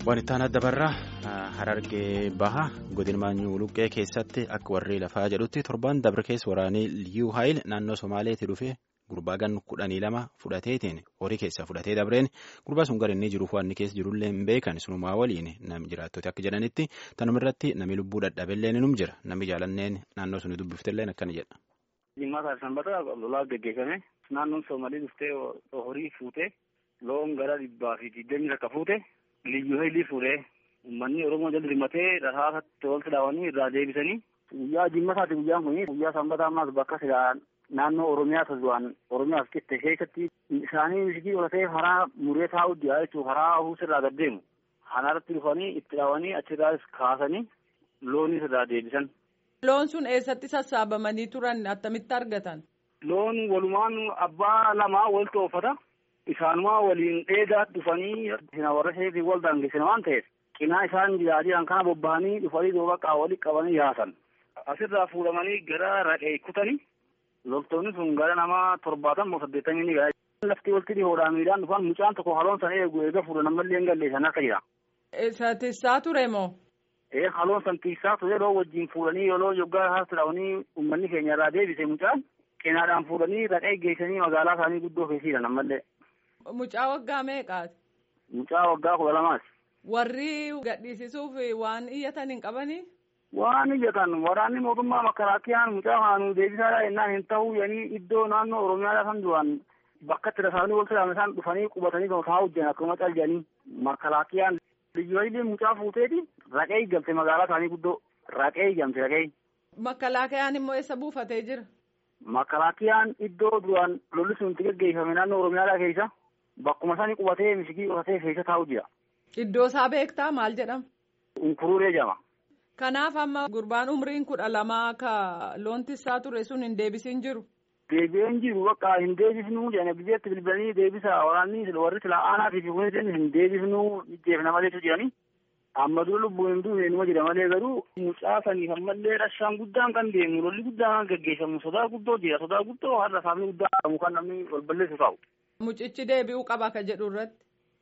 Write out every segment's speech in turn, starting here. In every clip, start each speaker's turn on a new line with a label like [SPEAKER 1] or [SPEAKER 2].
[SPEAKER 1] Wanti adda barraa harargee baha godina maanyuu luqqee keessatti akka warri lafaa jedhutti torban dabre keessa waraanee liyyuu haayil naannoo somaaleetti dhufe gurbaa gan kudhanii lama fudhateetiin horii keessaa fudhatee dabreen gurbaa sun gara inni jiruuf waan inni keessa jirullee hin beekan sunumaa waliin nam jiraattoti akka jedhanitti tanuma irratti namni lubbuu dadhabeellee ni num jira namni jaalanneen naannoo suni dubbiftellee akkana jedha.
[SPEAKER 2] Jimmaa sanbata lolaa gaggeeffame naannoon Soomalii dhuftee horii fuutee loon gara dhibbaa fi digdamii takka fuute liyyuu haayilii fuudhee uummanni Oromoo jala dirmatee rasaasatti walitti dhaawanii irraa deebisanii guyyaa jimmasaati guyyaan kun guyyaa sanbataa ammaas bakka silaa naannoo Oromiyaa tazuwaan Oromiyaaf qitte keessatti isaanii misikii olatee haraa muree taa'uu diyaa jechuun haraa huusirraa gad deemu hanaarratti dhufanii itti dhaawanii achirraas kaasanii loonis irraa deebisan.
[SPEAKER 3] Loon sun eessatti sassaabamanii turan attamitti argatan?
[SPEAKER 2] Loon walumaan abbaa lamaa walitti oofata. Isaanumaa waliin dheedaa dhufanii warra isheetii wal daangessan waan ta'eef cinaa isaan jiraatan kana bobba'anii dhufanii duuba qaawwalii qabanii yaasan. Asirraa fuudhamanii gara raqee kutanii loltoonni sun gara nama torbaatama saddeettamii ni gahaa. Lafti walitti dhihoodhaan miidhaan dhufan mucaan tokko haloon sana eegu eega fuudhan ammallee hin galleessan akka jira.
[SPEAKER 3] Isa tissaa ture moo?
[SPEAKER 2] Ee haloon san tissaa ture yeroo wajjin fuudhanii yeroo yoggaa haasiraawanii uummanni keenya irraa deebise mucaan cinaadhaan fuudhanii raqee geessanii magaalaa isaanii guddoo keessiidhan ammallee.
[SPEAKER 3] Mucaa waggaa meeqaati?
[SPEAKER 2] Mucaa waggaa kudha lamaati.
[SPEAKER 3] Warri gadhiisisuuf waan iyyatan hin qabanii?
[SPEAKER 2] Waan iyyatan waraanni mootummaa makaraakiyaan mucaa haanuu deebisaadha jennaan hin ta'uu yanii iddoo naannoo Oromiyaa kan duraan bakka itti rasaasanii wal silaame isaan dhufanii qubatanii ta'aa hojjan akkuma caljanii makaraakiyaan liyyooyileen mucaa fuuteeti raqee galte magaalaa isaanii guddoo raqee gamte raqee.
[SPEAKER 3] Makalaakiyaan immoo eessa buufatee jira?
[SPEAKER 2] Makalaakiyaan iddoo duraan lolli sun itti gaggeeffame naannoo Oromiyaa keessa bakkuma isaanii qubatee misikii qotatee keessa taa'u jira.
[SPEAKER 3] Iddoo isaa beektaa maal jedhama?
[SPEAKER 2] Unkuruuree jedhama.
[SPEAKER 3] Kanaaf amma gurbaan umriin kudha lamaa ka loon tissaa ture sun hin deebisin jiru.
[SPEAKER 2] Deebi'een jiru bakka hin deebisnuu jedhanii biyyeetti bilbilanii deebisa waraanni warri silaa aanaatii fi kunis hin deebisnuu jeefna maleetu jedhanii. Amma dura lubbuun hin duune numa jira malee garuu mucaa saniif ammallee rashaan guddaan kan deemu lolli guddaan kan gaggeeffamu sodaa guddoo jira sodaa guddoo har'a saafni guddaa qabu kan namni wal balleessu ta'u.
[SPEAKER 3] Mucichi deebi'uu qaba ka jedhu irratti.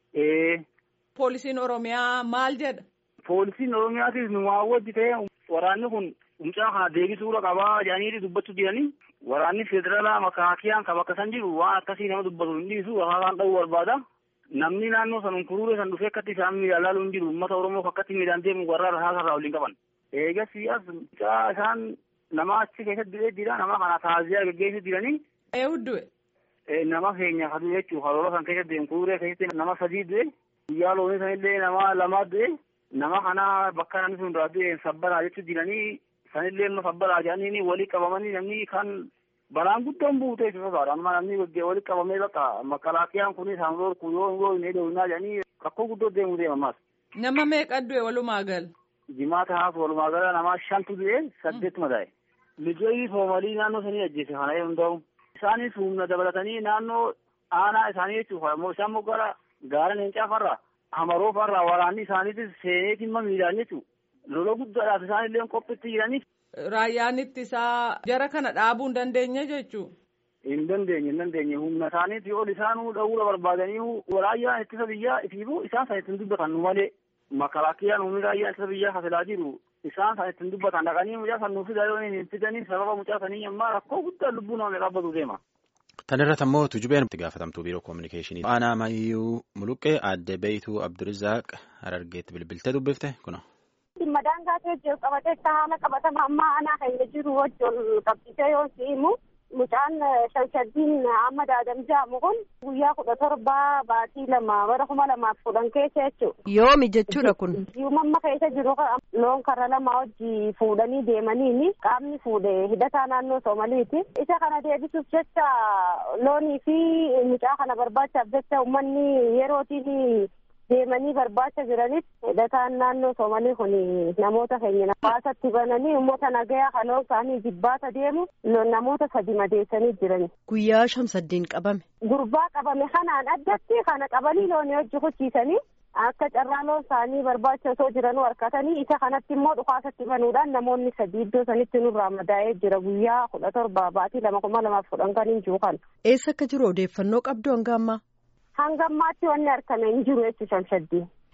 [SPEAKER 2] Ee.
[SPEAKER 3] Poolisiin Oromiyaa maal jedha?
[SPEAKER 2] Poolisiin Oromiyaatis nu wajji ta'e waraanni kun mucaa kana deebisuudha qabaa jedhanii dubbachuu jiranii waraanni federaalaa makaakiyaan kan bakka san jiru waan akkasii nama dubbatu hin dhiisu haasaan dha'uu barbaada. Namni naannoo san unkuruuree san dhufee akkatti isaan miidhaan laaluu hin jiru uummata Oromoo akkatti miidhaan deemu warra haasarraa waliin qaban. Eegas as mucaa isaan nama achi keessatti du'ee jira nama kana taaziyaa gaggeessu jiranii.
[SPEAKER 3] Ee huddu'e.
[SPEAKER 2] Nama keenya hadu jechuun haroora san keessatti unkuruuree keessatti nama sadii du'e guyyaa loonii sanillee nama lamaa du'e nama kana bakka namni sun duraa du'e sabbaraa jechuun jiranii sanillee nama sabbaraa jedhanii walii qabamanii namni kan balaan guddoon buutee itti sodaadha amma namni walii qabamee bakka makalaakiyaan kunis hangoor kun yoo yoo hin eedowinaa jedhanii rakkoo guddoo deemuu deema ammas.
[SPEAKER 3] Nama meeqa du'e walumaa gal?
[SPEAKER 2] Jimaata haas walumaa gala nama shantu du'e saddeettuma ta'e. Lijoolli soomalii naannoo sanii ajjeese kana yoo ta'u isaanis humna dabalatanii naannoo aanaa isaanii jechuudha isaan moggaadha gaara leencaa farra hamaroo farra waraanni isaaniitis seenee dhimma miidhaan jechuudha. Lola guddaadhaaf isaan illee qophiitti jiraniif.
[SPEAKER 3] Raayyaan ittisaa jara kana dhaabuu hin dandeenye jechuudha.
[SPEAKER 2] Hin dandeenye hin dandeenye humna isaaniitii ol isaanuu dha'uura barbaadanii raayyaan ittisa biyyaa ifiifuu isaan san ittiin dubbatan nu malee makalaakiyaan humni raayyaan ittisa biyyaa hasilaa jiru isaan san ittiin dubbatan dhaqanii mucaa san nuuf fidaa yoo hin fidanii sababa mucaa sanii ammaa rakkoo guddaa lubbuu nama dhaabbatu deema.
[SPEAKER 1] Tan irratti ammoo tujubeen itti gaafatamtuu biiroo koominikeeshinii aanaa mayyuu muluqqee aadde beeytuu abdurizaaq harargeetti bilbiltee dubbifte kuna.
[SPEAKER 4] Dhimma daangaa ta'e qabatee haala qabatama ammaa aanaa keenya jiru wajjin qabsiisee yoo si'imu mucaan shanshaddiin amma daadam jedhamu kun guyyaa kudha torbaa baatii lama bara kuma lamaaf kudhan keessa jechuudha.
[SPEAKER 5] Yoomi jechuudha kun.
[SPEAKER 4] Yuumamma keessa jiru loon karra lama wajji fuudhanii deemaniini qaamni fuudhe hidhataa naannoo Soomaliiti. Isa kana deebisuuf jecha loonii fi mucaa kana barbaachaaf jecha uummanni yerootiin deemanii barbaacha jiranitti hidhataan naannoo Soomalii kun namoota keenya nafaasatti bananii uummata nagayaa haloon isaanii jibbaata deemu namoota sadi madeessanii jiran.
[SPEAKER 5] Guyyaa shamsaddiin qabame.
[SPEAKER 4] Gurbaa qabame kanaan addatti kana qabanii loonii hojii kuchiisanii akka carraa loon isaanii barbaacha osoo jiranuu harkatanii isa kanatti immoo dhukaasatti banuudhaan namoonni sadii iddoo sanitti nurraa madaa'ee jira guyyaa kudha torba baatii lama kuma lamaaf kudhan kan hin jiru kan.
[SPEAKER 5] Eessa akka jiru odeeffannoo qabdu hanga ammaa?
[SPEAKER 4] hanga ammaatti wanni argame hin jiru jechuudha shamsaddiin.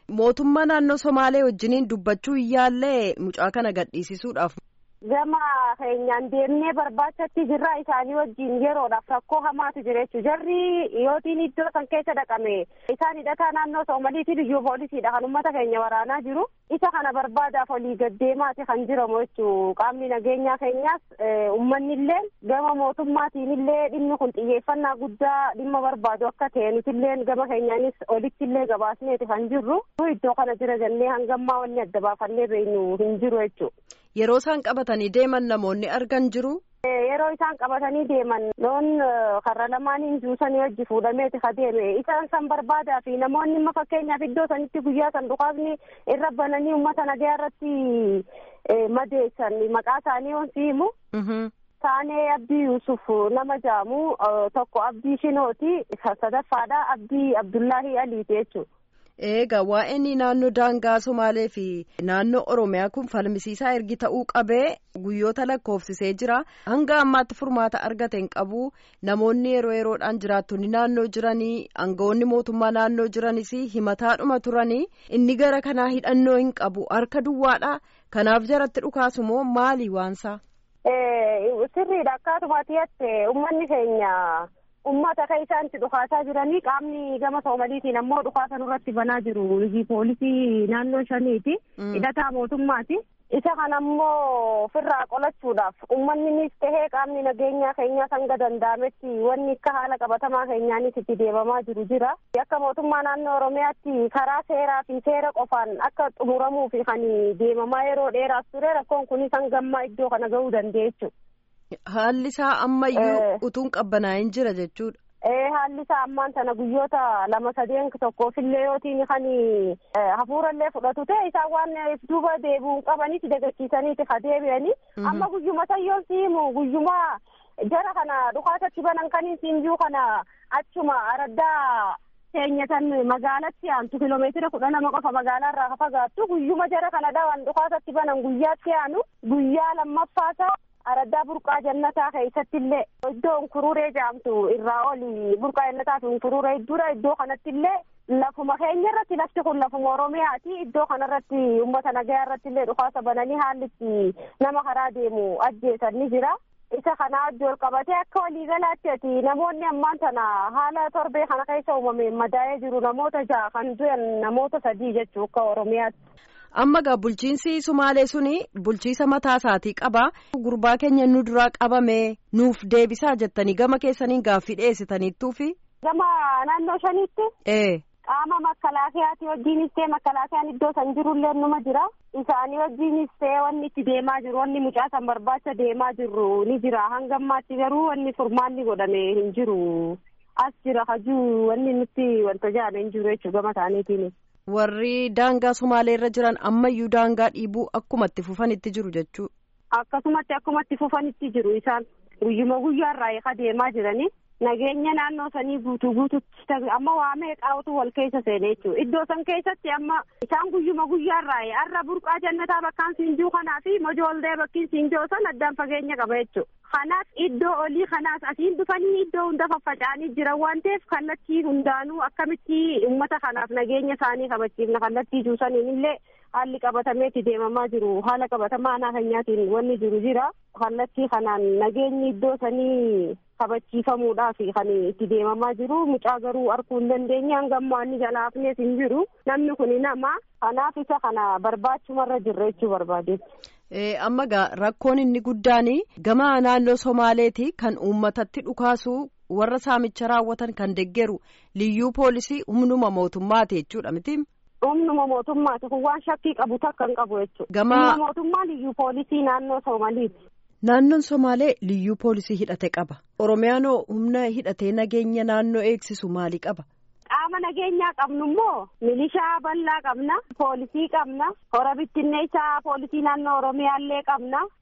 [SPEAKER 5] Mootummaa naannoo Somaalee wajjiniin dubbachuu yaallee mucaa kana gadhiisisuudhaaf.
[SPEAKER 4] Gama keenyaan deemnee barbaachatti jirra isaanii wajjin yeroodhaaf rakkoo hamaatu jira jechuudha. Jarri yootiin iddoo san keessa dhaqame isaan hidhataa naannoo Soomaliitii liyyuu poolisiidha kan uummata keenya waraanaa jiru. Isa kana barbaadaaf olii gaddeemaati kan jiramu jechuudha. Qaamni nageenyaa keenyaas uummanni illee gama mootummaatiin illee dhimmi kun xiyyeeffannaa guddaa dhimma barbaadu akka ta'e nuti illee gama keenyaanis olitti illee gabaasneeti kan jirru. Iddoo kana jira jennee hangammaa wanni adda baafannee beeknu hin jiru jechuudha.
[SPEAKER 5] Yeroo isaan qabatanii deeman namoonni argan jiru.
[SPEAKER 4] Yeroo isaan qabatanii deeman loon karra lamaaniin juusanii wajji fuudhameeti ka deeme isaan san barbaadaa fi namoonni amma fakkeenyaaf iddoo sanitti guyyaa san dhukaasni irra bananii uummata nagaa irratti madeessan maqaa isaanii wanti himu. Saanee Abdii Yusuf nama jaamu tokko Abdii Shinooti sadaffaadha Abdii Abdullahi Aliiti jechuudha.
[SPEAKER 5] Egaa waa'een naannoo daangaa Somaalee fi naannoo Oromiyaa kun falmisiisaa ergi ta'uu qabee guyyoota lakkoofsisee jira. Hanga ammaatti furmaata argate hin qabu. Namoonni yeroo yeroodhaan jiraattonni naannoo jiranii aangawoonni mootummaa naannoo jiranis himataadhuma turanii inni gara kanaa hidhannoo hin qabu harka duwwaadha. Kanaaf jaratti dhukaasu moo maali waansaa?
[SPEAKER 4] Sirriidha akkaatumaatti jette uummanni keenya. ummata kan isaanitti dhukaasaa jiranii qaamni gama soomaliitiin ammoo dhukaasa nurratti banaa jiru hojii poolisii naannoo shaniiti hidhataa mootummaati isa kan ammoo ofirraa qolachuudhaaf uummanninis tahee qaamni nageenyaa keenyaa hanga danda'ametti wanni akka haala qabatamaa keenyaanis itti deemamaa jiru jira akka mootummaa naannoo oromiyaatti karaa seeraa fi seera qofaan akka xumuramuu fi kan deemamaa yeroo dheeraas ture rakkoon kunis hangammaa iddoo kana ga'uu dandeechu.
[SPEAKER 5] Haalli isaa ammayyuu utuun qabbanaa'in jira jechuudha.
[SPEAKER 4] Ee haalli isaa ammaan sana guyyoota lama sadeen tokkoof-illee yootiin kan hafuurallee fudhatu ta'e isaan waan duuba deebi'uun qabaniiti dagachiisaniiti ka deebi'anii amma guyyuma sayyoon siimu guyyuma jara kana dhukaasatti banan kaniin siinjuu kana achuma araddaa keenyatan magaalatti aantu kiiloomeetira kudha lama qofa magaalaa irraa fagaattu guyyuma jara kana dhawan dhukaasatti banan guyyaatti aanu guyyaa lammaffaasaa araddaa burqaa jannataa keessatti illee iddoo unkururee jedhamtu irraa oli burqaa jannataa fi unkururee dura iddoo kanatti illee lafuma keenya irratti lafti kun lafuma oromiyaati iddoo kanarratti uummata nagayaa irratti illee dhukaasa bananii haalli itti nama karaa deemu ajjeesan ni jira. isa kana wajji ol qabatee akka waliigalaatti ati namoonni ammaan tana haala torbee kana keessa uumame madaa'ee jiru namoota ja'a kan du'an namoota sadii jechuu akka oromiyaatti.
[SPEAKER 5] amma gaa bulchiinsi sumaalee suni bulchiisa mataa isaatii qaba gurbaa keenya nu duraa qabame nuuf deebisaa jettanii gama keessaniin gaaffii dhiyeessitaniittuufi.
[SPEAKER 4] gama naannoo shaniitti.
[SPEAKER 5] ee.
[SPEAKER 4] qaama makalaakiyaati wajjiinis ta'e makalaakiyaan iddoo san jirullee numa jira isaanii wajjiinis ta'e wanni itti deemaa jiru wanni mucaa san barbaacha deemaa jirru ni jira hanga ammaatti garuu wanni furmaanni godhame hin jiru as jira hajuu wanni nutti wanta jaame hin jiru jechuu gama isaaniitiin.
[SPEAKER 5] warri daangaa sumaalee irra jiran ammayyuu daangaa dhiibuu akkumatti fufanitti jiru jechuu.
[SPEAKER 4] akkasumatti akkumatti fufanitti jiru isaan guyyuma guyyaarraa eeka deemaa jiranii. nageenya naannoo sanii guutuu guututti amma waa meeqaatu wal keessa seene jechuudha iddoo san keessatti amma isaan guyyuma guyyaarraa har'a burqaa jannataa bakkaan siinjuu kanaa fi mojoollee bakkiin siinjoo san addaan fageenya qaba jechuudha kanaaf iddoo olii kanaas asiin dhufanii iddoo hunda faffaca'anii jiran waan ta'eef kallattii hundaanuu akkamitti uummata kanaaf nageenya isaanii kabachiifna kallattii juusaniin illee haalli qabatameetti deemamaa jiru haala qabatamaa aanaa keenyaatiin wanni jiru jira kallattii kanaan nageenyi iddoo sanii kabachiifamuudhaaf kan itti deemamaa jiru mucaa garuu arguu hin dandeenye hanga ammaa inni jalaafnees hin jiru namni kun nama kanaaf isa kana barbaachumarra jirra jechuu barbaadeetti.
[SPEAKER 5] amma gaa rakkoon inni guddaan gama naannoo somaaleeti kan uummatatti dhukaasu warra saamicha raawwatan kan deggeru liyyuu poolisii humnuma mootummaati jechuudha miti.
[SPEAKER 4] humnuma mootummaati kun waan shakkii qabu takka hin qabu jechuudha.
[SPEAKER 5] Gama
[SPEAKER 4] humna mootummaa liyyuu poolisii naannoo soomaliiti.
[SPEAKER 5] Naannoon Somaalee liyyuu poolisii hidhate qaba. Oromiyaanoo humna hidhatee nageenya naannoo eegsisu maali qaba?
[SPEAKER 4] Qaama nageenyaa qabnu immoo milishaa bal'aa qabna, poolisii qabna, hora bittinneessaa poolisii naannoo Oromiyaallee qabna,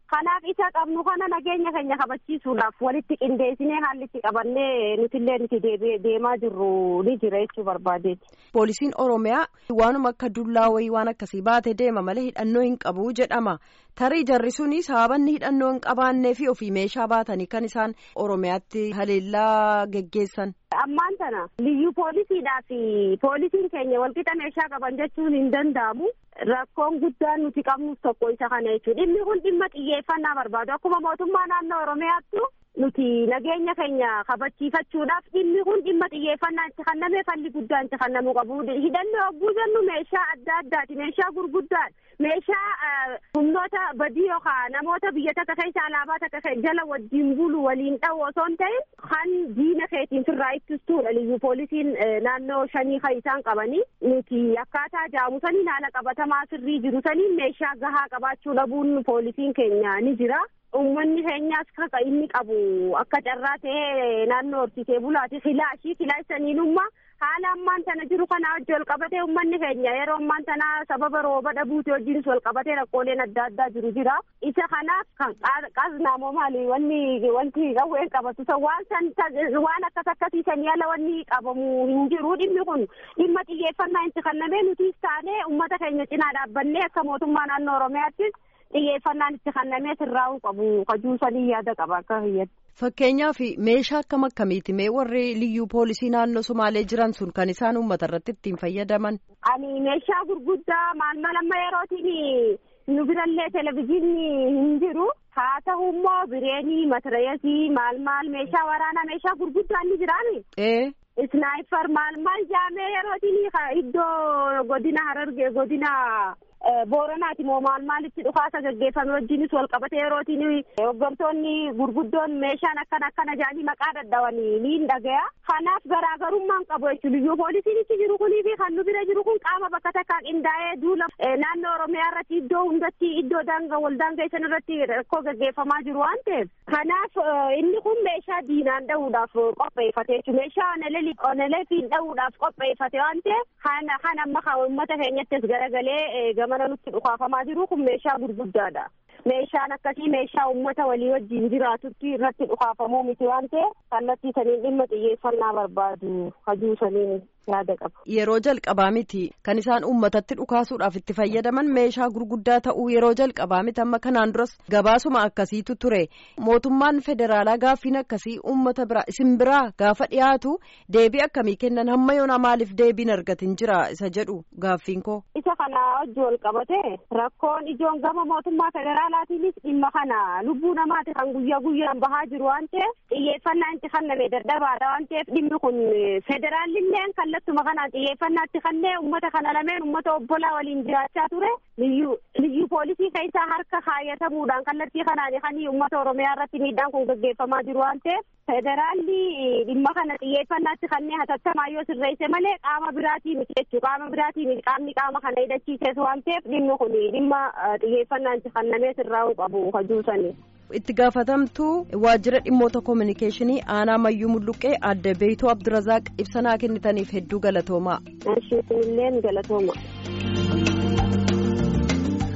[SPEAKER 4] kanaaf isa qabnu kana nageenya keenya kabachiisuudhaaf walitti qindeessinee haalli itti qabannee nutillee nuti deemaa jirru ni jira jechuu barbaadeeti.
[SPEAKER 5] Poolisiin Oromiyaa waanuma akka dullaa wayii waan akkasii baatee deema malee hidhannoo hin qabu jedhama. Tarii jarri suni sababanni hidhannoo hin qabaannee fi ofii meeshaa baatanii kan isaan Oromiyaatti haleellaa geggeessan.
[SPEAKER 4] Ammaan tana liyyuu poolisiidhaa fi poolisiin keenya walqixa meeshaa qaban jechuun hin danda'amu. Rakkoon guddaan nuti qabnus tokko isa kana jechuudha. Dhimmi kun dhimma xiyyeeffannaa barbaadu. Akkuma mootummaa naannoo Oromiyaattu nuti nageenya keenya kabachiifachuudhaaf dhimmi kun dhimma xiyyeeffannaa itti kennamee falli guddaan itti kennamuu qabu. Hidhannoo yogguu jennu meeshaa adda addaati. Meeshaa gurguddaadha. Meeshaa humnoota badii yookaan namoota biyya takka keessa alaabaa takka jala wajjin bulu waliin dha'u osoo hin ta'in kan diina keetiin sirraa ittistuudha. Liyyuu poolisiin naannoo shanii kan isaan qabanii nuti akkaataa jaamusaniin haala qabatamaa sirrii jiru saniin meeshaa gahaa qabaachuu dhabuun poolisiin keenya ni jira. Uummanni keenyaas kaka inni qabu akka carraa ta'ee naannoo horsiisee bulaati. Filaashii filaashaniinummaa haala ammaan tana jiru kana wajji wal qabatee uummanni keenya yeroo ammaan tana sababa rooba dhabuuti wajjinis wal qabatee rakkooleen adda addaa jiru jira. Isa kanaaf kan qaznaamoo maali wanni wanti qawween qabatu waan san waan akkas akkasiisanii ala wanni qabamu hin jiru dhimmi kun dhimma xiyyeeffannaa itti kennamee nutis taanee uummata keenya cinaa dhaabbannee akka mootummaa naannoo Oromiyaattis xiyyeeffannaan itti kennamee sirraa'uu qabu kajuusanii yaada qaba akka hiyyatti.
[SPEAKER 5] Fakkeenyaaf meeshaa akkam akkamiiti mee warri liyyuu poolisii naannoo Somaalee jiran sun kan isaan uummata irratti ittiin fayyadaman?
[SPEAKER 4] Ani meeshaa gurguddaa maal maal amma yerootiin nu birallee televizyiinni hin jiru. Haa ta'u immoo bireenii matirayasii maal maal meeshaa waraanaa meeshaa gurguddaa ni jiraani.
[SPEAKER 5] Ee.
[SPEAKER 4] Isnaayipar maal maal jaamee yerootiin iddoo godina Harargee godina Booranaati moo maal maalitti dhukaasa gaggeeffame wajjinis wal qabate yerootiin hooggantoonni gurguddoon meeshaan akkana akkana jedhanii maqaa dadhabanii ni dhagaya. Kanaaf garaagarummaan qabu jechuudha. Liyyuu poolisiin itti jiru kunii fi kan nu bira jiru kun qaama bakka takkaa qindaa'ee duula naannoo Oromiyaa irratti iddoo hundatti iddoo daangaa wal daangeessan irratti rakkoo gaggeeffamaa jiru waan ta'eef. Kanaaf inni kun meeshaa diinaan dhahuudhaaf qopheeffate jechuudha. Meeshaa onelee oneleefiin dhahuudhaaf qopheeffate waan ta'eef kan amma kan uummata keenyattis garagalee gamana nutti dhukaafamaa jiru kun meeshaa gurguddaadha. Meeshaan akkasii meeshaa uummata walii wajjin jiraatutti irratti dhukaafamuu miti waan ta'eef kallattii saniin dhimma xiyyeeffannaa barbaadu hajuu saniin yaada qaba.
[SPEAKER 5] Yeroo jalqabaa miti kan isaan uummatatti dhukaasuudhaaf itti fayyadaman meeshaa gurguddaa ta'uu yeroo jalqabaa miti amma kanaan duras gabaasuma akkasiitu ture mootummaan federaalaa gaaffiin akkasii uummata biraa isin biraa gaafa dhiyaatu deebii akkamii kennan hamma yoona maaliif deebiin argatin jira isa jedhu gaaffiin koo.
[SPEAKER 4] Isa kana hojii wal qabate rakkoon ijoon gama mootummaa federaalaatiinis dhimma kana lubbuu namaati kan guyyaa guyyaan bahaa jiru waan ta'eef xiyyeeffannaa itti kenname dadhabaadha waan ta'eef dhimmi kun federaalilleen kallattuma kanaan xiyyeeffannaatti kennee uummata kana lameen uummata obbolaa waliin jiraachaa ture liyyuu liyyuu poolisii keessaa harka kaayatamuudhaan kallattii kanaan kan uummata oromiyaa irratti miidhaan kun gaggeeffamaa jiru waan ta'eef federaalli dhimma kana xiyyeeffannaatti kennee hatattamaa yoo sirreesse malee qaama biraatii miti jechuu qaama biraatii miti qaamni qaama kana hidhachiises waan ta'eef dhimmi kun dhimma xiyyeeffannaan itti kennamee sirraa'uu qabu kajuusanii.
[SPEAKER 5] itti gaafatamtuu waajjira dhimmoota koominikeeshinii aanaa mayyuu mulluqqee adda beeytoo abdurazaaq ibsanaa kennitaniif hedduu galatoomaa.
[SPEAKER 4] Isheen illee galatooma.